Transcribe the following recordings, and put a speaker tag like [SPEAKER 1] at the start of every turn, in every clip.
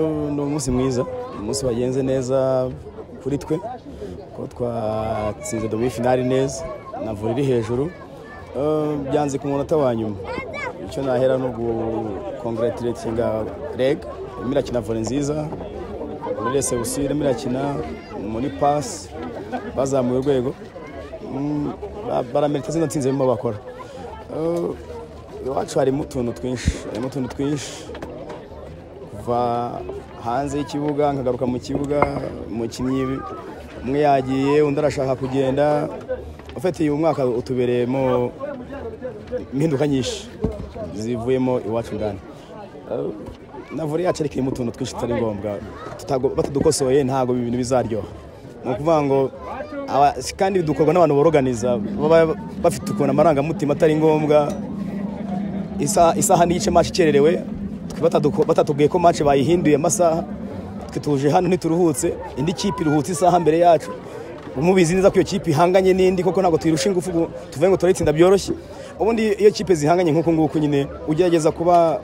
[SPEAKER 1] ni umunsi mwiza umunsi wagenze neza kuri twe ko twatsinze demi finali neza na vore iri hejuru Eh, byanze ku munota wa nyuma icyo nahera ni ugukongeratiretinga reg irimo irakina vore nziza muri resebusi irimo irakina muri pasi bazamuye urwego Mm, ba- baramerita zino nsinzi barimo bakora Eh, iwacu harimo utuntu twinshi harimo utuntu twinshi kuva hanze y'ikibuga nkagaruka mu kibuga umukinnyi umwe yagiye undi arashaka kugenda ufite uyu mwaka utubereyemo impinduka nyinshi zivuyemo iwacu ngana Eh, na vore yacu ariko irimo utuntu twinshi tutari ngombwa Tutago- batadukosoye ntabwo ibintu bizaryoha ni ukuvuga ngo aba- kandi dukorwa n'abantu boroganiza baba bafite ukuntu amarangamutima atari ngombwa isa- isaha n'igice match ikererewe twe bataduko- batatubwiye ko match bayihinduye amasaha twe tuje hano ntituruhutse indi kipe iruhutse isaha mbere yacu mubizi neza ko iyo kipe ihanganye n'indi koko ntabwo tuyirusha ingufu ngo tuvuge ngo turayitsinda byoroshye ubundi iyo kipe zihanganye nk'uku nguku nyine ugerageza kuba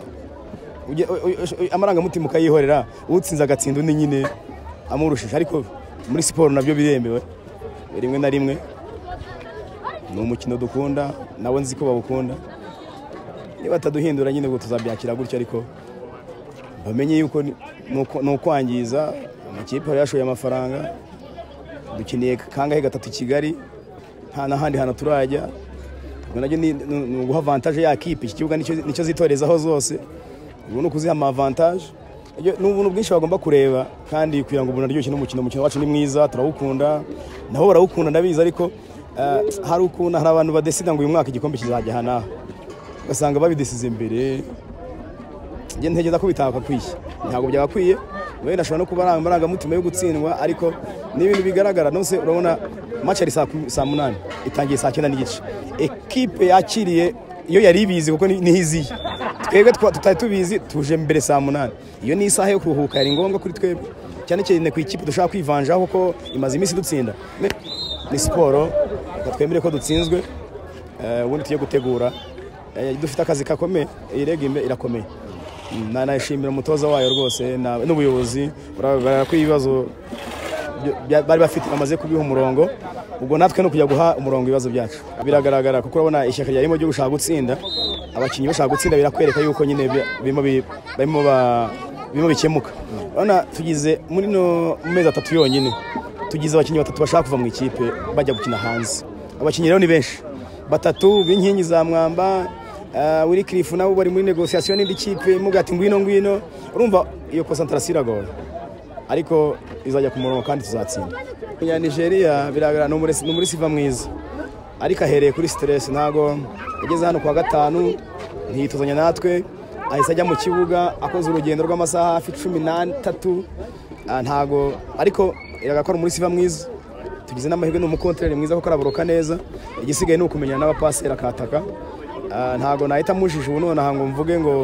[SPEAKER 1] ujye- u- u- u- amarangamutima ukayihorera utsinze agatsinda undi nyine amurushije ariko muri siporo nabyo biremewe rimwe na rimwe ni umukino dukunda nawe nzi ko bawukunda niba bataduhindura nyine ubwo tuzabyakira gutya ariko bamenye yuko ni- ni uku- ni ukwangiza amakipe aba yashoye amafaranga dukeneye kangahe gatatu i kigali nta n'ahandi hantu turajya ubwo nabyo ni ni- ni uguha avantaje ya kipe iki kibuga nicyo nicyo zitorezaho zose ubu ni ukuziha ama avantaje Ibyo ni ubuntu bwinshi bagomba kureba kandi kugira ngo umuntu aryoshye n'umukino umukino wacu ni mwiza turawukunda nabo barawukunda ndabizi ariko eh, hari ukuntu hari abantu badesida ngo uyu mwaka igikombe kizajya aha n'aha ugasanga babidesize imbere njye ntekereza ko bitakakwiye ntabwo byagakwiye wenda ashobora no kuba ari amarangamutima yo gutsindwa ariko ni ibintu bigaragara nose urabona match ari saa kumi- saa munani itangiye saa cyenda n'igice ekipe yakiriye iyo yari ibizi kuko ni- niho iziye twebwe twa- tutari tubizi tuje mbere saa munani iyo ni isaha yo kuruhuka yari ngombwa kuri twebwe cyane cyane ku ikipe dushaka kwivanjaho kuko imaze iminsi idutsinda ni siporo reka twemere ko dutsinzwe eh, ubundi tujye gutegura Eh, dufite akazi gakomeye iyi rege imbe- irakomeye Mm, na- nashimira umutoza wayo rwose na- n'ubuyobozi urababara ko ibibazo byo- bya- bari bafite bamaze kubiha umurongo ubwo natwe ni ukujya guha umurongo ibibazo byacu biragaragara kuko urabona ishyaka ryarimo ryo gushaka gutsinda abakinnyi bashaka gutsinda birakwereka yuko nyine bi- birimo bi- barimo ba- birimo bikemuka urabona tugize muri no mu mezi atatu yonyine tugize abakinnyi batatu bashaka kuva mu ikipe bajya gukina hanze abakinnyi rero ni benshi batatu b'inkingi za mwamba uh, Willy Cliff nabo bari muri negociation n'indi kipe muga ati ngwino ngwino urumva iyo concentration iragoye ariko izajya ku murongo kandi tuzatsinda ya Nigeria biragaragara ni umure- ni muri siva mwiza ariko ahereye kuri stress ntago ageze hano kwa gatanu ntiyituzanya natwe ahise ajya mu kibuga akoze urugendo rw'amasaha hafi cumi n'atatu Ah, ntago ariko iragaragara ko ari muri siva mwiza tugize n'amahirwe ni umukontoreri mwiza kuko araboroka neza igisigaye ni ukumenyana n'abapaseri akataka Ah, ntago nahita mujije ubu nonaha ngo mvuge ngo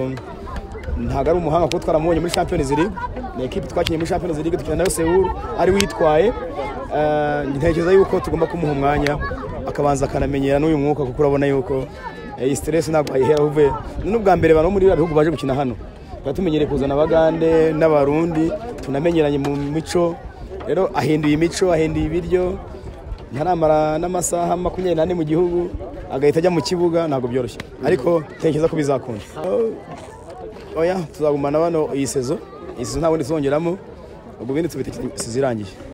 [SPEAKER 1] ntago ari umuhanga kuko twaramubonye muri Champions League ni ekipe twakinnye muri Champions League dukina nayo Seoul ari witwaye ntekereza yuko tugomba kumuha umwanya akabanza akanamenyera n'uyu mwuka kuko urabona yuko eh, iyi stress ntabwo ayihera uvuye ni n'ubwa mbere abantu bo muri biriya bihugu baje gukina hano tuba tumenyereye kuzana abagande n'abarundi tunamenyeranye mu mico rero ahinduye imico ahinduye ibiryo ntaramara n'amasaha makumyabiri n'ane mu gihugu agahita ajya mu kibuga ntabwo byoroshye ariko ntekereza ko bizakunda Oh, oya tuzagumana bano iyi sezo iyi sezo ntabwo tuzongeramo ubwo ibindi tubitekereza sezo irangiye